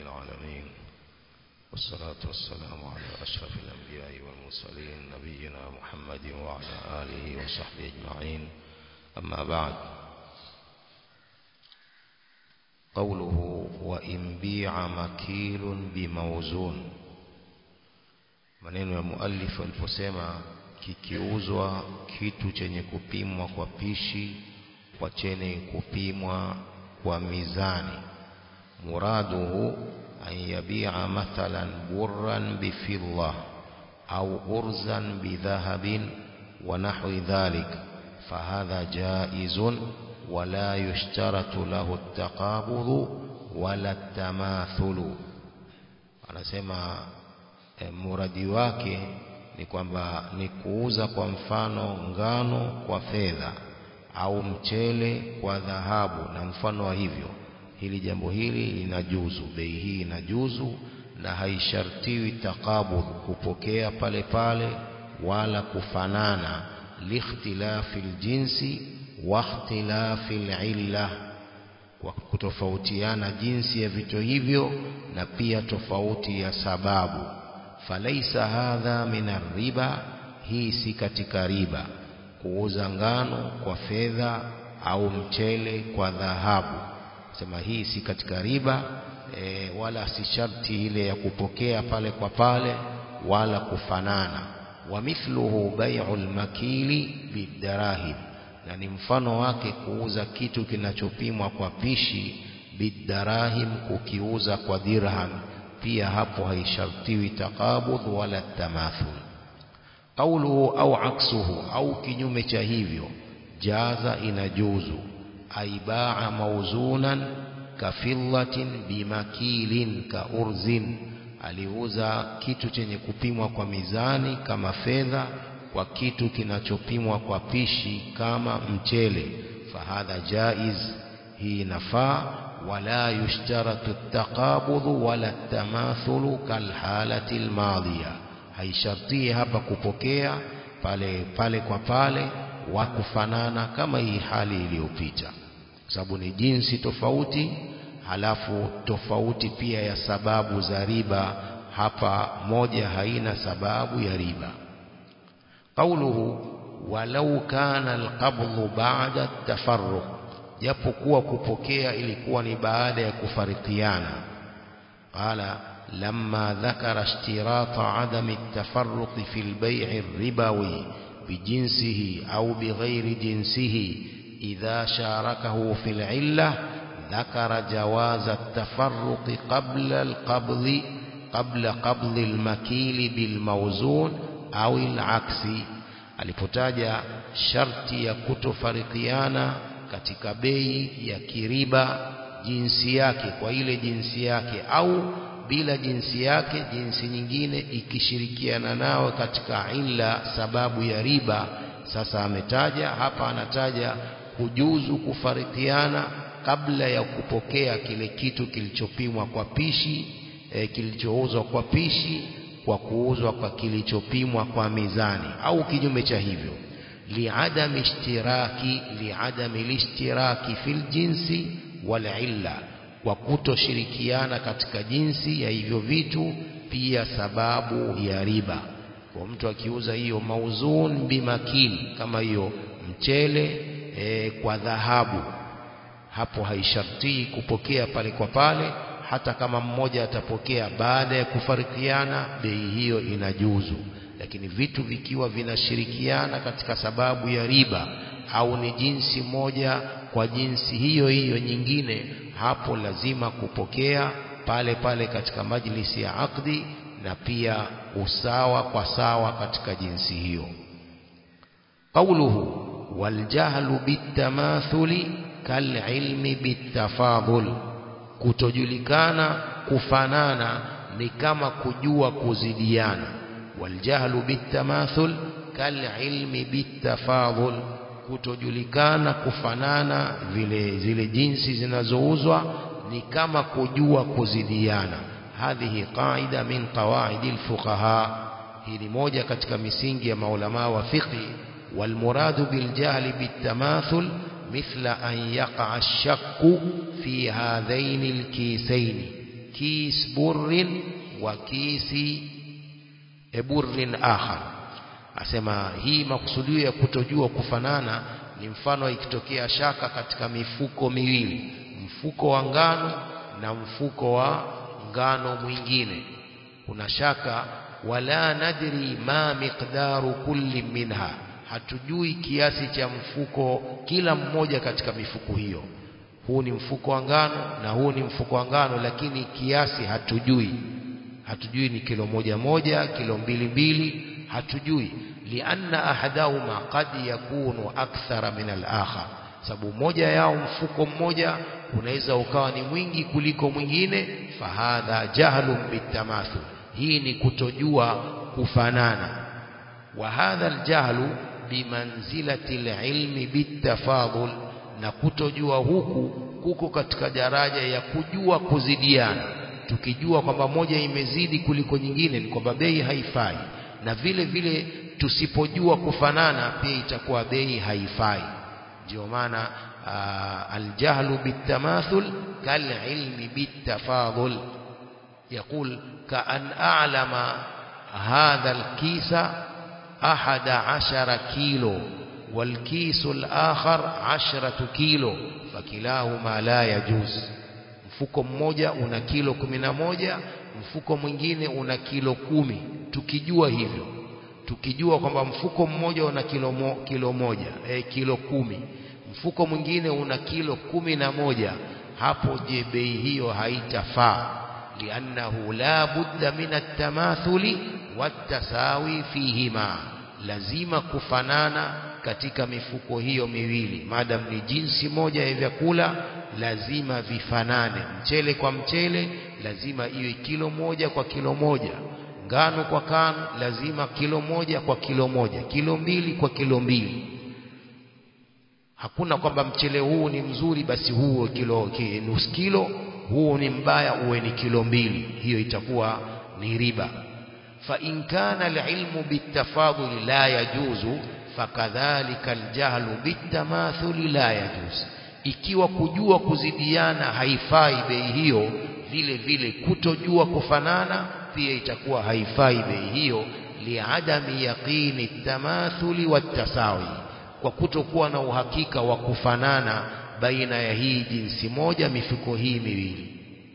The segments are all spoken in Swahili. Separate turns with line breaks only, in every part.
العالمين والصلاة والسلام على أشرف الأنبياء والمرسلين نبينا محمد وعلى آله وصحبه أجمعين أما بعد قوله وإن بيع مكيل بموزون maneno ya muallif aliposema kikiuzwa kitu chenye kupimwa kwa pishi kwa chenye kupimwa kwa mizani muraduhu an yabi'a mathalan burran bifidda au urzan bidhahabin wa nahwi dhalik fahadha jaizun ولا يشترط له التقابض ولا التماثل anasema e, muradi wake ni kwamba ni kuuza kwa mfano ngano kwa fedha au mchele kwa dhahabu na mfano wa hivyo hili jambo hili linajuzu bei hii inajuzu na haishartiwi takabudh kupokea pale pale wala kufanana likhtilafi ljinsi واختلاف العلة kutofautiana jinsi ya vitu hivyo na pia tofauti ya sababu falaisa hadha min riba hii si katika riba kuuza ngano kwa fedha au mchele kwa dhahabu sema hii si katika riba e, wala si sharti ile ya kupokea pale kwa pale wala kufanana wa mithluhu bai'ul makili bidarahim na ni mfano wake kuuza kitu kinachopimwa kwa pishi bidarahim kukiuza kwa dirham pia hapo haishartiwi takabudh wala tamathul qawluhu au aksuhu au kinyume cha hivyo jaza inajuzu aibaa mauzunan kafillatin bimakilin kaurzin aliuza kitu chenye kupimwa kwa mizani kama fedha kwa kitu kinachopimwa kwa pishi kama mchele fahadha jaiz hii nafaa wala yushtaratu taqabudhu wala tamathulu kalhalati almadhiya haishartii hapa kupokea pale pale kwa pale wa kufanana kama hii hali iliyopita sababu ni jinsi tofauti halafu tofauti pia ya sababu za riba hapa moja haina sababu ya riba قوله ولو كان القبض بعد التفرق japokuwa kupokea ilikuwa ni baada ya kufarikiana qala lamma dhakara ishtirata adami at-tafarruq fi al-bay' ar-ribawi bijinsihi au bighairi jinsihi idha sharakahu fi al-'illah ذكر جواز التفرق قبل القبض قبل قبض المكيل بالموزون au ilaksi alipotaja sharti ya kutofarikiana katika bei ya kiriba jinsi yake kwa ile jinsi yake au bila jinsi yake jinsi nyingine ikishirikiana nao katika illa sababu ya riba sasa ametaja hapa anataja kujuzu kufarikiana kabla ya kupokea kile kitu kilichopimwa kwa pishi e, kilichouzwa kwa pishi kwa kuuzwa kwa kilichopimwa kwa mizani au kinyume cha hivyo liadam ishtiraki liadam lishtiraki fil jinsi wal illa kwa kutoshirikiana katika jinsi ya hivyo vitu pia sababu ya riba kwa mtu akiuza hiyo mauzun bimakili kama hiyo mchele e, kwa dhahabu hapo haishartii kupokea pale kwa pale hata kama mmoja atapokea baada ya kufarikiana bei hiyo inajuzu lakini vitu vikiwa vinashirikiana katika sababu ya riba au ni jinsi moja kwa jinsi hiyo hiyo nyingine hapo lazima kupokea pale pale katika majlisi ya akdi na pia usawa kwa sawa katika jinsi hiyo qawluhu waljahlu bitamathuli kalilmi bitafadhul kutojulikana kufanana ni kama kujua kuzidiana waljahlu bitamathul kalilmi bitafadhul kutojulikana kufanana vile zile jinsi zinazouzwa ni kama kujua kuzidiana hadhihi qaida min qawaidi alfuqaha hii ni moja katika misingi ya maulama wa fiqhi walmuradu biljahli bitamathul مثل أن يقع الشك في هذين الكيسين kis burrin wa kisi burrin akhar asema hii makusudio ya kutojua kufanana ni mfano ikitokea shaka katika mifuko miwili mfuko wa ngano na mfuko wa ngano mwingine kuna shaka wala nadri ma miqdaru kulli minha hatujui kiasi cha mfuko kila mmoja katika mifuko hiyo huu ni mfuko wa ngano na huu ni mfuko wa ngano lakini kiasi hatujui hatujui ni kilo moja moja kilo mbili mbili hatujui lianna ahadahuma qad yakunu akthara min al-akhar sababu moja yao mfuko mmoja unaweza ukawa ni mwingi kuliko mwingine fahadha jahlun bitamathul hii ni kutojua kufanana wa hadha aljahlu bimanzilati alilmi bitafadul na kutojua huku kuko katika daraja ya kujua kuzidiana tukijua kwamba moja imezidi kuliko nyingine ni kwamba bei haifai na vile vile tusipojua kufanana pia itakuwa bei haifai ndio maana aljahlu bitamathul kalilmi bitafadul يقول كأن أعلم هذا الكيس أحد عشر كيلو والكيس الآخر عشرة كيلو فكلاهما لا يجوز mfuko mmoja una kilo kumi na moja mfuko mwingine una kilo kumi tukijua hivyo tukijua kwamba mfuko mmoja una kilo, mo, kilo moja eh, kilo kumi mfuko mwingine una kilo kumi na moja hapo je bei hiyo haitafaa liannahu la budda min at-tamathuli wat-tasawi fihima lazima kufanana katika mifuko hiyo miwili madam ni jinsi moja ya vyakula lazima vifanane mchele kwa mchele lazima iwe kilo moja kwa kilo moja ngano kwa kano lazima kilo moja kwa kilo moja kilo mbili kwa kilo mbili hakuna kwamba mchele huu ni mzuri basi huu kilo nusu kilo huu ni mbaya uwe ni kilo mbili hiyo itakuwa ni riba fa in kana alilmu bitafadul la yajuzu fakadhalika aljahlu bitamathuli la yajuz ikiwa kujua kuzidiana haifai bei hiyo vile vile kutojua kufanana pia itakuwa haifai bei hiyo liadami yaqini tamathuli watasawi kwa kutokuwa na uhakika wa kufanana baina ya hii jinsi moja mifuko hii miwili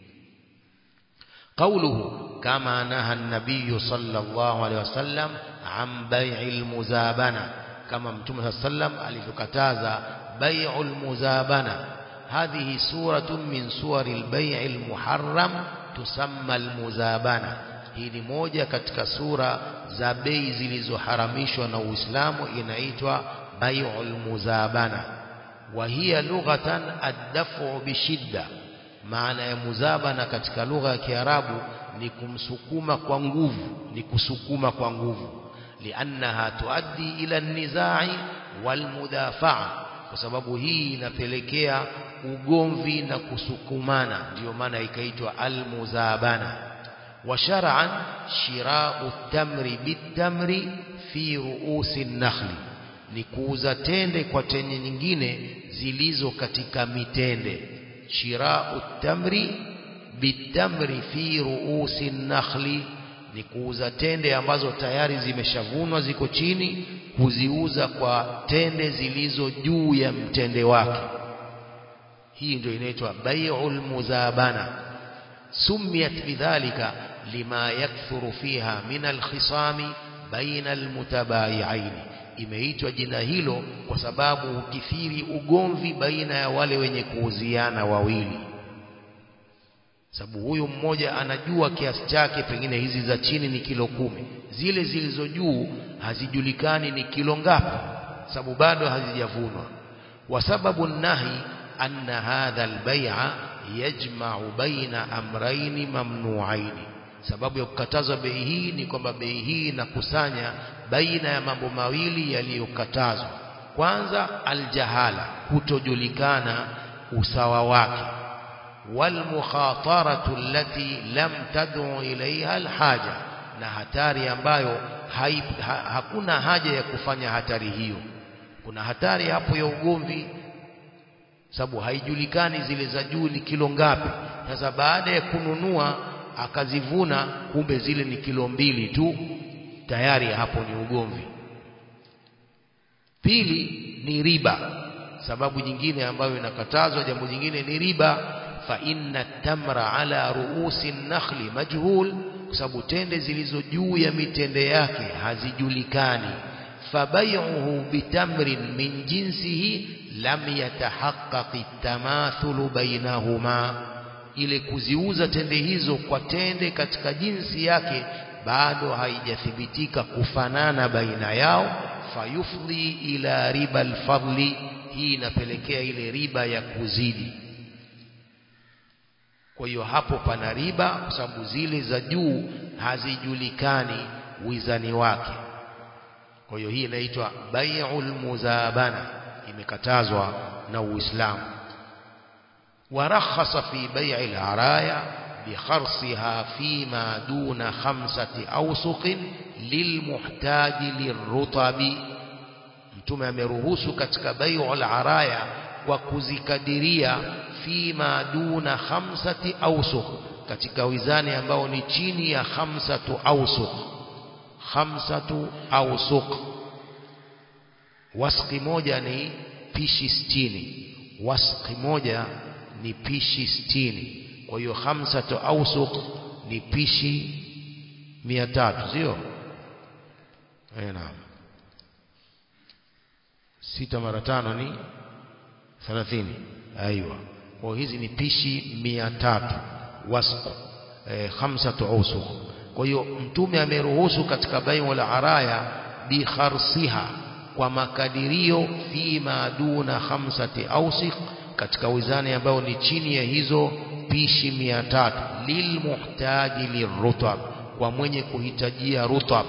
قوله كما نهى النبي صلى الله عليه وسلم عن بيع المزابنة كما متوم صلى الله عليه وسلم alivyokataza بيع المزابنة هذه سورة من سور البيع المحرم تسمى المزابنة hii ni moja katika sura za bei zilizoharamishwa na Uislamu inaitwa bai'ul muzabana wa hiya lughatan ad-daf'u bishidda maana ya muzabana katika lugha ya Kiarabu ni kumsukuma kwa nguvu ni kusukuma kwa nguvu liannaha tuaddi ila nizai walmudafa'a kwa sababu hii inapelekea ugomvi na kusukumana ndiyo maana ikaitwa almuzabana wa shar'an shira'u tamri bitamri fi ru'usi nakhli ni kuuza tende kwa tende nyingine zilizo katika mitende shira'u tamri bitamri fi ru'usi nakhli ni kuuza tende ambazo tayari zimeshavunwa ziko chini kuziuza kwa tende zilizo juu ya mtende wake hii ndio inaitwa bai'ul muzabana sumiyat bidhalika lima yakthuru fiha min alkhisami baina almutabayi'ain imeitwa jina hilo kwa sababu ukithiri ugomvi baina ya wale wenye kuuziana wawili sababu huyu mmoja anajua kiasi chake pengine hizi za chini ni kilo kumi zile zilizo juu hazijulikani ni kilo ngapi sababu bado hazijavunwa wa sababu nahi anna hadha albay'a yajma'u baina amrayni mamnu'aini sababu ya kukatazwa bei hii ni kwamba bei hii inakusanya baina ya mambo mawili yaliyokatazwa kwanza aljahala kutojulikana usawa wake والمخاطرة التي لم تدعو إليها الحاجة na hatari ambayo hai, ha, hakuna haja ya kufanya hatari hiyo kuna hatari hapo ya ugomvi sababu haijulikani zile za juu ni kilo ngapi sasa baada ya kununua akazivuna kumbe zile ni kilo mbili tu tayari hapo ni ugomvi pili ni riba sababu nyingine ambayo inakatazwa jambo jingine ni riba fa inna tamra ala ruusi nakhli majhul kwa sababu tende zilizo juu ya mitende yake hazijulikani fabay'uhu bitamrin min jinsihi lam yatahaqqaq at-tamathulu bainahuma ile kuziuza tende hizo kwa tende katika jinsi yake bado haijathibitika kufanana baina yao fayufdhi ila riba alfadli hii inapelekea ile riba ya kuzidi kwa hiyo hapo pana riba kwa sababu zile za juu hazijulikani wizani wake kwa hiyo hii inaitwa bai'ul muzabana imekatazwa na Uislamu ورخص في بيع العرايا بخرصها فيما دون خمسة أوسق للمحتاج للرطب mtume ameruhusu katika bai'u al-araya kwa kuzikadiria fima duna khamsati awsuq katika wizani ambao ni chini ya khamsatu awsuq khamsatu awsuq wasqi moja ni pishi sitini wasqi moja ni pishi sitini kwa hiyo khamsatu awsuq ni pishi mia tatu sio eh naam sita mara tano ni thelathini aiwa kwa hizi ni pishi mia tatu wasq eh, khamsatu awsuq kwa hiyo mtume ameruhusu katika bai'u al-araya bi kharsiha kwa makadirio fima duna khamsati awsiq katika wizani ambayo ni chini ya hizo pishi mia tatu lilmuhtaji lirutab kwa mwenye kuhitajia rutab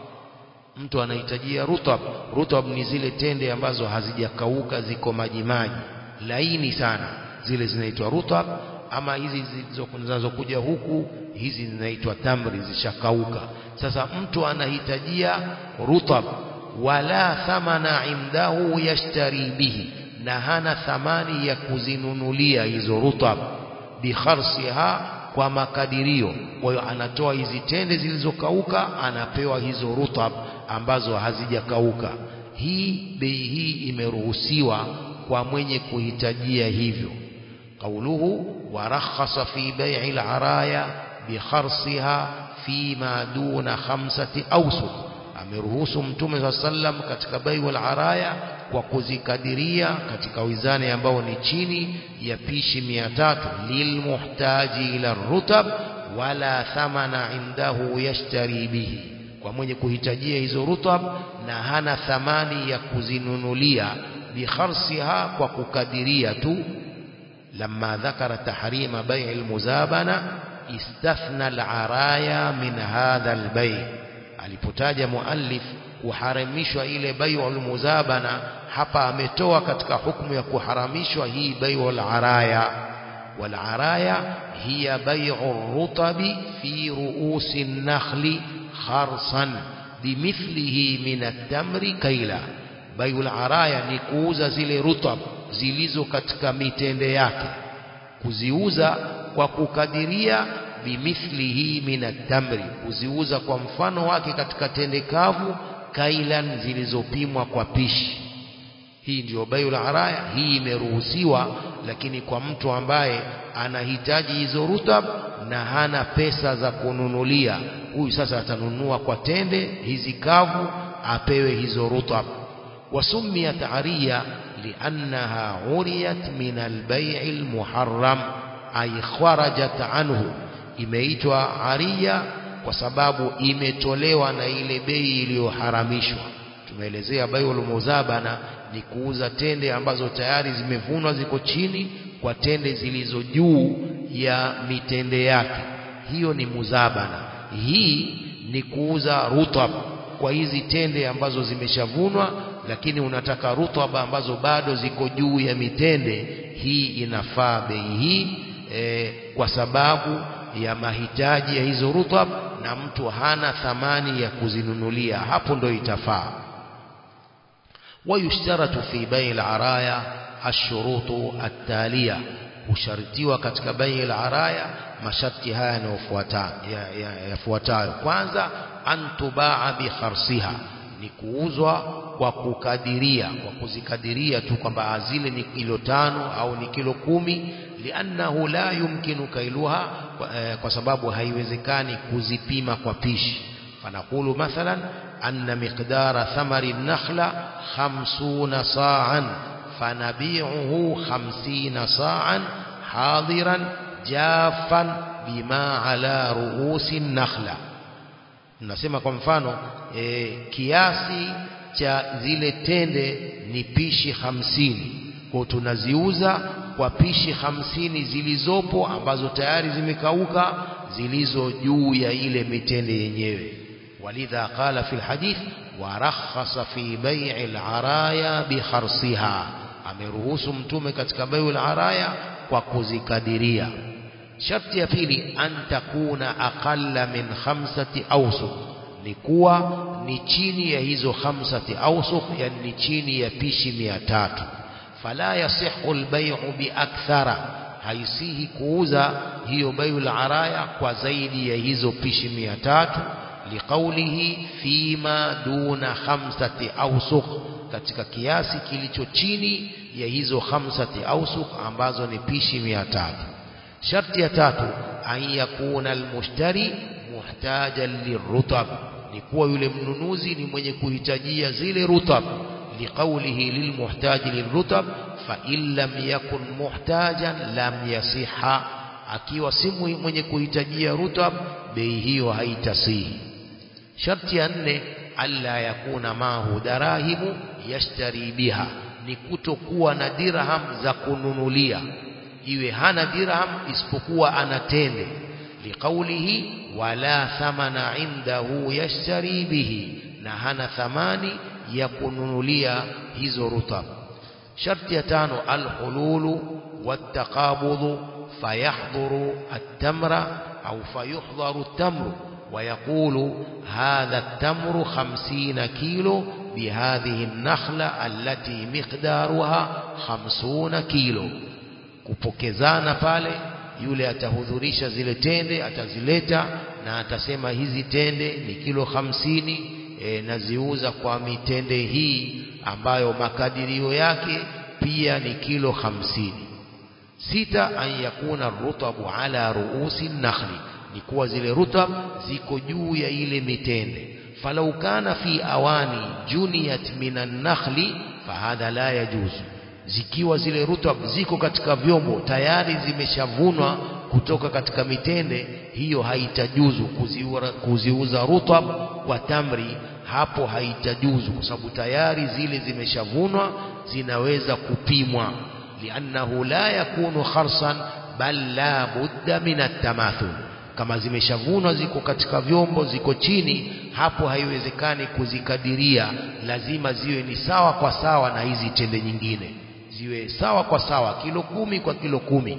mtu anahitajia rutab rutab ni zile tende ambazo hazijakauka ziko maji maji laini sana zile zinaitwa rutab ama hizi zinazokuja huku hizi zinaitwa tamri zishakauka sasa mtu anahitajia rutab wala thamana indahu yashtari bihi na hana thamani ya kuzinunulia hizo rutab bikharsiha kwa makadirio kwa hiyo anatoa hizi tende zilizokauka anapewa hizo rutab ambazo hazijakauka hii bei hii imeruhusiwa kwa mwenye kuhitajia hivyo qauluhu warakhasa fi bai'i al-araya bikharsiha fima duna khamsati awsuq ameruhusu mtume swalla sallam katika bai'u al-araya kwa kuzikadiria katika wizani ambao ni chini ya pishi mia tatu lilmuhtaji ila rutab wala thamana indahu yashtari bihi kwa mwenye kuhitajia hizo rutab na hana thamani ya kuzinunulia bikharsiha kwa kukadiria tu لما ذكر تحريم بيع المزابنة استثنى العرايا من هذا البيع alipotaja muallif kuharamishwa ile bai'ul muzabana hapa ametoa katika hukumu ya kuharamishwa hii bai'ul araya wal araya hiya bai'ur rutabi fi ru'usi an-nakhli kharsan bimithlihi min at-tamri kaila bai'ul araya ni kuuza zile rutab zilizo katika mitende yake kuziuza kwa kukadiria bimithlihi min at-tamri kuziuza kwa mfano wake katika tende kavu kailan zilizopimwa kwa pishi hii ndio baiul araya hii imeruhusiwa lakini kwa mtu ambaye anahitaji hizo rutab na hana pesa za kununulia huyu sasa atanunua kwa tende hizi kavu apewe hizo rutab wasumiyat ariya liannaha uriyat min albai' almuharram ay kharajat anhu imeitwa ariya kwa sababu imetolewa na ile bei iliyoharamishwa tumeelezea baiul muzabana ni kuuza tende ambazo tayari zimevunwa ziko chini kwa tende zilizo juu ya mitende yake hiyo ni muzabana hii ni kuuza rutab kwa hizi tende ambazo zimeshavunwa lakini unataka rutab ambazo bado ziko juu ya mitende hii inafaa bei hii e, kwa sababu ya mahitaji ya hizo rutab na mtu hana thamani ya kuzinunulia hapo ndo itafaa ويشترط في بيع العرايا الشروط التالية husharitiwa katika bai al-araya masharti haya yanayofuata yafuatayo kwanza antubaa bi kharsiha ni kuuzwa kwa kukadiria kwa kuzikadiria tu kwamba zile ni kilo tano au ni kilo kumi liannahu la yumkinu kailuha kwa, eh, kwa sababu haiwezekani kuzipima kwa pishi fanaqulu mathalan anna miqdara thamari nakhla 50 sa'an fanabi'uhu 50 sa'an hadiran jafan bima ala ruusi nakhla nasema kwa mfano e, kiasi cha zile tende ni pishi hamsini kwa tunaziuza kwa pishi hamsini zilizopo ambazo tayari zimekauka zilizo juu ya ile mitende yenyewe walidha qala fi alhadith warakhasa fi bai'i alaraya bi kharsiha ameruhusu mtume katika bai'u alaraya kwa kuzikadiria sharti ya pili an takuna aqalla min khamsati awsuq ni kuwa ni chini ya hizo khamsati awsuq yani ni chini ya pishi mia tatu fala yasihu albay'u bi akthara haisihi kuuza hiyo bai'ul araya kwa zaidi ya hizo pishi mia tatu liqaulihi fima duna khamsati awsuq katika kiasi kilicho chini ya hizo khamsati awsuq ambazo ni pishi mia tatu sharti ya tatu an yakuna almushtari muhtajan lirutab ni kuwa yule mnunuzi ni mwenye kuhitajia zile rutab liqaulihi lilmuhtaji lirutab fa in lam yakun muhtajan lam yasiha akiwa si mwenye kuhitajia rutab bei hiyo haitasihi sharti ya nne alla yakuna mahu darahimu yashtari biha ni kutokuwa na dirham za kununulia iwe hana dirham isipokuwa ana tende liqaulihi wala thamana indahu yashtari bihi na hana thamani ya kununulia hizo rutab sharti ya tano alhululu wattaqabudhu fayahdhuru at-tamra au fayuhdharu at-tamru ويقول هذا التمر خمسين كيلو بهذه النخلة التي مقدارها خمسون كيلو kupokezana pale yule atahudhurisha zile tende atazileta na atasema hizi tende ni kilo hamsini e, naziuza kwa mitende hii ambayo makadirio yake pia ni kilo hamsini sita an yakuna rutabu ala ruusi nakhli ni kuwa zile rutab ziko juu ya ile mitende falau kana fi awani juniyat minan nakhli fahadha la yajuzu zikiwa zile rutab ziko katika vyombo tayari zimeshavunwa kutoka katika mitende hiyo haitajuzu kuziuza, kuziuza rutab kwa tamri hapo haitajuzu kwa sababu tayari zile zimeshavunwa zinaweza kupimwa liannahu la yakunu kharsan bal la budda min at-tamathul kama zimeshavunwa ziko katika vyombo ziko chini hapo haiwezekani kuzikadiria lazima ziwe ni sawa kwa sawa na hizi tende nyingine ziwe sawa kwa sawa kilo kumi kwa kilo kumi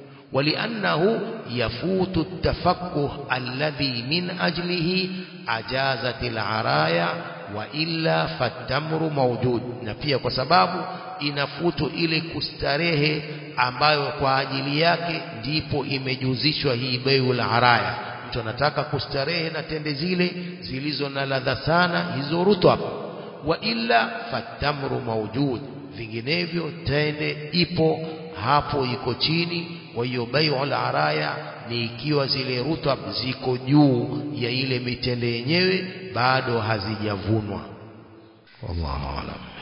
ولأنه يفوت التفقه الذي من أجله أجازت العرايا وإلا فالتمر موجود na pia kwa sababu inafutu ile kustarehe ambayo kwa ajili yake ndipo imejuzishwa hii baiul araya mtu anataka kustarehe na tende zile zilizo na ladha sana hizo rutab wa illa fatamru mawjud vinginevyo tende ipo hapo iko chini kwa hiyo baiul araya ni ikiwa zile rutab ziko juu ya ile mitende yenyewe bado hazijavunwa wallahu alam